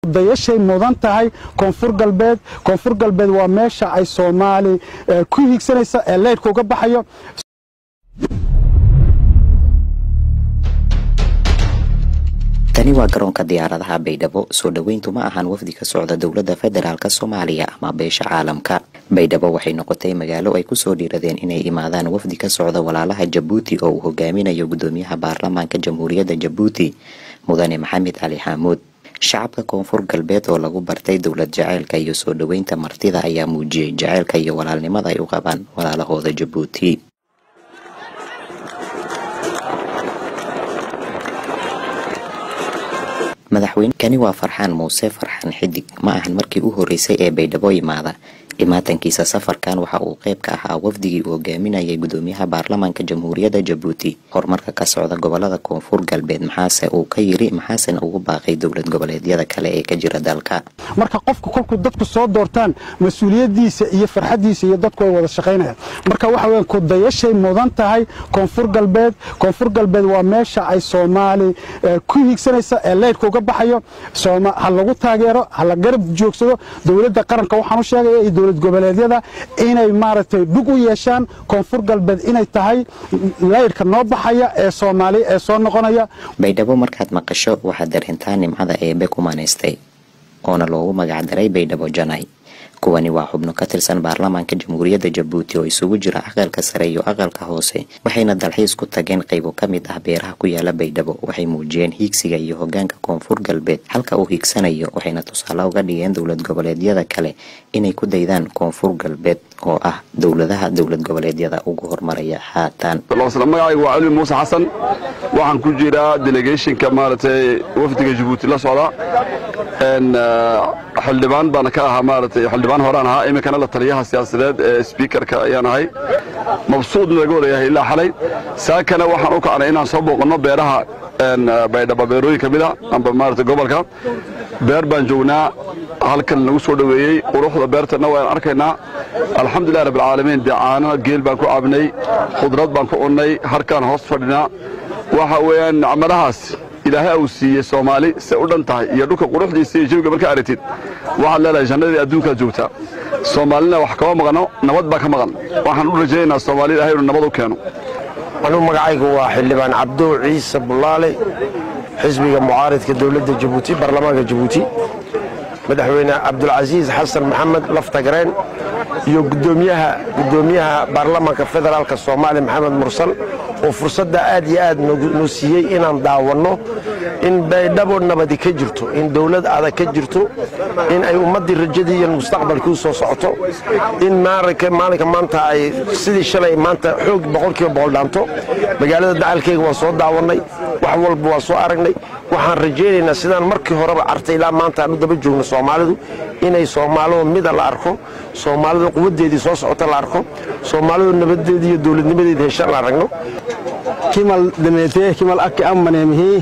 dayashay mudan tahay koonfur galbeed koonfur galbeed waa meesha ay soomaali ku hiigsanaysa ee leydhka uga baxayo tani waa garoonka diyaaradaha baydhabo soo dhoweyntu ma ahan wafdi ka socda dowladda federaalk soomaaliya ama beesha caalamka baydhabo waxay noqotay magaalo ay kusoo dhiiradeen inay imaadaan wafdi ka socda walaalaha jabuuti oo uu hogaaminayo gudoomiyaha baarlamaanka jamhuuriyadda jabuuti mudane maxamed cali xaamuud shacabka koonfur galbeed oo lagu bartay dowlad jaceylka iyo soo dhoweynta martida ayaa muujiyey jaceylka iyo walaalnimada ay u qabaan walaalahooda jabuuti madaxweynekani waa farxaan muuse farxaan xidig ma ahan markii u horeysay ee baydhabo yimaada imaatankiisa safarkan waxa uu qayb ka ahaa wafdigii uu hogaaminayay gudoomiyaha baarlamaanka jamhuuriyadda jabuuti horumarka ka socda gobolada koonfur galbeed maxaase uu ka yiri maxaasena ugu baaqay dowlad goboleedyada kale ee ka jira dalka marka qofku kolkuu dadku soo doortaan mas-uuliyadiisa iyo farxadiisa iyo dadku ay wada shaqaynayaan marka waxa weyan ku dayashay mudan tahay koonfur galbeed koonfur galbeed waa meesha ay soomaali ku hiigsanaysa ee leydhka uga baxayo ha lagu taageero ha la garab joogsado dowladda qaranka waxaan u sheegaya iyo dowlad goboleedyada inay maaragtay dhug u yeeshaan koonfur galbeed inay tahay leydhka noo baxaya ee soomaali ee soo noqonaya baydhabo markaad maqasho waxaad dareentaa nimcada eebe ku manaystay oona loogu magacdaray baydhabo janay kuwani waa xubno ka tirsan baarlamaanka jamhuuriyadda jabuuti oo isugu jira aqalka sare iyo aqalka hoose waxayna dalxiis ku tageen qaybo ka mid ah beeraha ku yaala baydhabo waxay muujiyeen hiigsiga iyo hogaanka koonfur galbeed halka uu hiigsanayo waxayna tusaale uga dhigeen dowlad goboleedyada kale inay ku daydaan koonfur galbeed oo ah dowladaha dowlad goboleedyada ugu hormaraya haatan magacayga waa cali muuse xasan waxaan ku jiraa delegationka maaragtay wafdiga jabuuti la socda xildhibaan baana ka ahaa maaragtay xildhibaan horaan ahaa iminkana la taliyaha siyaasadeed ee sbiikarka ayaan ahay mabsuud naga wadayahay ilaa xalay saakana waxaan u kacnay inaan soo booqanno beeraha baydhaba beerooyin ka mida amba maaragtay gobolka beer baan joognaa halkan nagu soo dhoweeyey quruxda beertana waan arkaynaa alxamdulilah rabbilcaalamiin dee caano geel baan ku cabnay khudrad baan ku cunnay harkaan hoos fadhinaa waxa weeyaan nacmadahaas ilaahay uu siiyey soomaali se u dhan tahay iyo dhulka quruxdiisa iyo jawiga markaa aragtid waxaad leedahay jannadii adduunkaad joogtaa soomaalina wax kama maqano nabad baa ka maqan waxaan u rajaynaynaa soomaali ilahay inuu nabad u keeno anuu magacaygu waa xildhibaan cabdow ciise bullaale xisbiga mucaaridka dowladda jabuuti baarlamaanka jabuuti madaxweyne cabdulcasiis xasan maxamed laftagareen iyo gudoomiyaha gudoomiyaha baarlamaanka federaalka soomaaliya maxamed mursal oo fursadda aad iyo aad noo siiyey inaan daawanno in baydhabo nabadi ka jirto in dowlad adag ka jirto in ay ummaddii rajadii iyo mustaqbalkii soo socoto in maalinka maanta ay sidii shalay maanta xoog boqolkiiba boqol dhaanto magaalada dacalkeyga waan soo daawannay wax walba waan soo aragnay waxaan rajaynaynaa sidaan markii horeba cartay ilaa maanta aan u daba joogno soomaalidu inay soomaalidu mida la arko soomaalidu quwaddeedii soo socota la arko soomaalidu nabadeedii iyo dowladnimadeedi heshaan la aragno kimal dameetee kimal akki ammaneemihii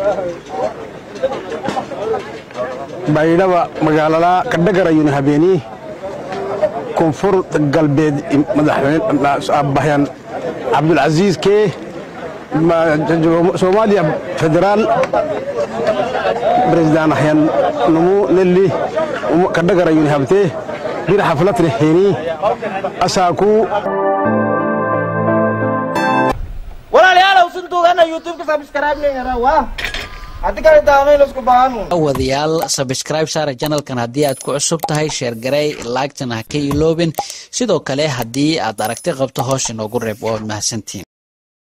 baydhaba magaalalaa kadhagarayuna habeenii koonfur galbeed madaxweyneabahyan cabdulcasiis kee soomaaliya federaal president ahyan numu nelli kadhagarayuna habtee bir xaflatre heenii asaaku walaalayaalow sintuugana youtube-ka subscribe leeyara waa haddii kale daamayn isku baahanu wadayaal sabscribe saara janalkan haddii aad ku cusub tahay sheer garey laagtana ha ka iloobin sidoo kale haddii aad aragti qabto hoos inoogu reeb waad mahadsantiin